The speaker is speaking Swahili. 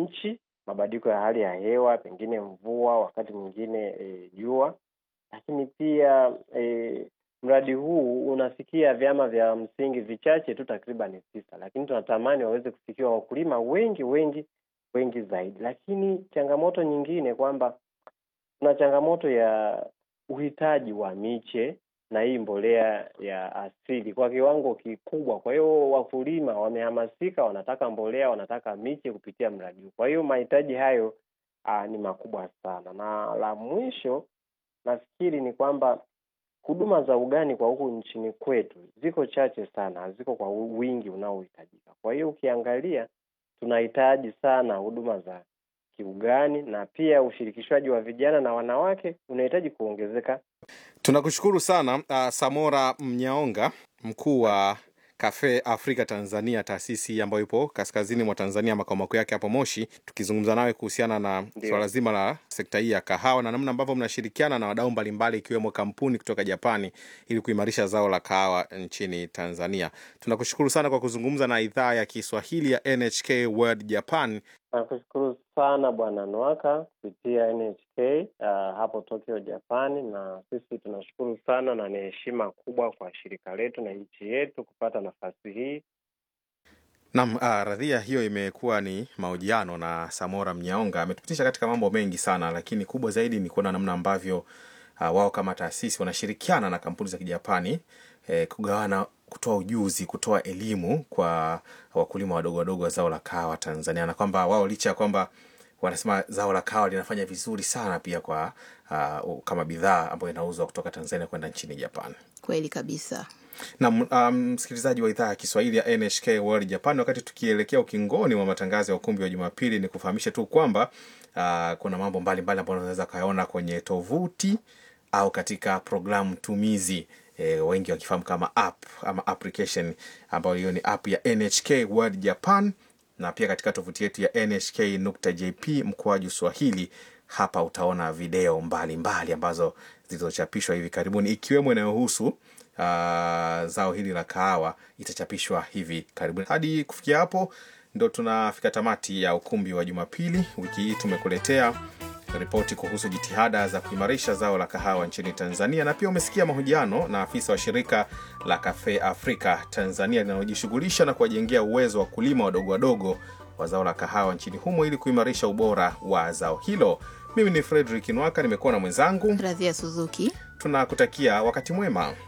nchi, mabadiliko ya hali ya hewa, pengine mvua, wakati mwingine eh, jua. Lakini pia eh, mradi huu unafikia vyama vya msingi vichache tu, takriban tisa, lakini tunatamani waweze kufikiwa wakulima wengi wengi wengi zaidi. Lakini changamoto nyingine kwamba kuna changamoto ya uhitaji wa miche na hii mbolea ya asili kwa kiwango kikubwa. Kwa hiyo wakulima wamehamasika, wanataka mbolea, wanataka miche kupitia mradi huu. Kwa hiyo mahitaji hayo aa, ni makubwa sana. Na la mwisho nafikiri ni kwamba huduma za ugani kwa huku nchini kwetu ziko chache sana, haziko kwa wingi unaohitajika. Kwa hiyo ukiangalia, tunahitaji sana huduma za kiugani na pia ushirikishwaji wa vijana na wanawake unahitaji kuongezeka. Tunakushukuru sana uh, Samora Mnyaonga, mkuu wa Cafe Africa Tanzania, taasisi ambayo ipo kaskazini mwa Tanzania, makao makuu yake hapo Moshi, tukizungumza nawe kuhusiana na Ndio. swala zima la sekta hii ya kahawa na namna ambavyo mnashirikiana na wadau mbalimbali ikiwemo kampuni kutoka Japani ili kuimarisha zao la kahawa nchini Tanzania. Tunakushukuru sana kwa kuzungumza na idhaa ya Kiswahili ya NHK World Japan. Nakushukuru sana Bwana Nwaka kupitia NHK uh, hapo Tokyo, Japani, na sisi tunashukuru sana na ni heshima kubwa kwa shirika letu na nchi yetu kupata nafasi hii. Naam, uh, radhia hiyo imekuwa ni mahojiano na Samora Mnyaonga. Ametupitisha katika mambo mengi sana, lakini kubwa zaidi ni kuona namna ambavyo uh, wao kama taasisi wanashirikiana na kampuni za Kijapani eh, kugawana, kutoa ujuzi, kutoa elimu kwa wakulima wadogo wadogo wa zao la kahawa Tanzania, na kwamba wao licha ya kwamba wanasema zao la kahawa linafanya vizuri sana pia kwa uh, kama bidhaa ambayo inauzwa kutoka Tanzania kwenda nchini Japan. Kweli kabisa. na um, msikilizaji wa idhaa ya Kiswahili ya NHK World Japan, wakati tukielekea ukingoni wa matangazo ya ukumbi wa Jumapili, ni kufahamisha tu kwamba uh, kuna mambo mbalimbali ambayo unaweza kayaona kwenye tovuti au katika programu tumizi e, wengi wakifahamu kama app ama application ambayo hiyo ni app ya NHK World Japan, na pia katika tovuti yetu ya nhk.jp mkoaju Swahili. Hapa utaona video mbalimbali mbali ambazo zilizochapishwa hivi karibuni ikiwemo inayohusu uh, zao hili la kahawa itachapishwa hivi karibuni. Hadi kufikia hapo, ndo tunafika tamati ya ukumbi wa Jumapili. Wiki hii tumekuletea ripoti kuhusu jitihada za kuimarisha zao la kahawa nchini Tanzania, na pia umesikia mahojiano na afisa wa shirika la Cafe Africa Tanzania linalojishughulisha na kuwajengea uwezo wa kulima wadogo wadogo wa zao la kahawa nchini humo ili kuimarisha ubora wa zao hilo. Mimi ni Fredrick Nwaka, nimekuwa na mwenzangu. Radhia Suzuki. Tunakutakia wakati mwema.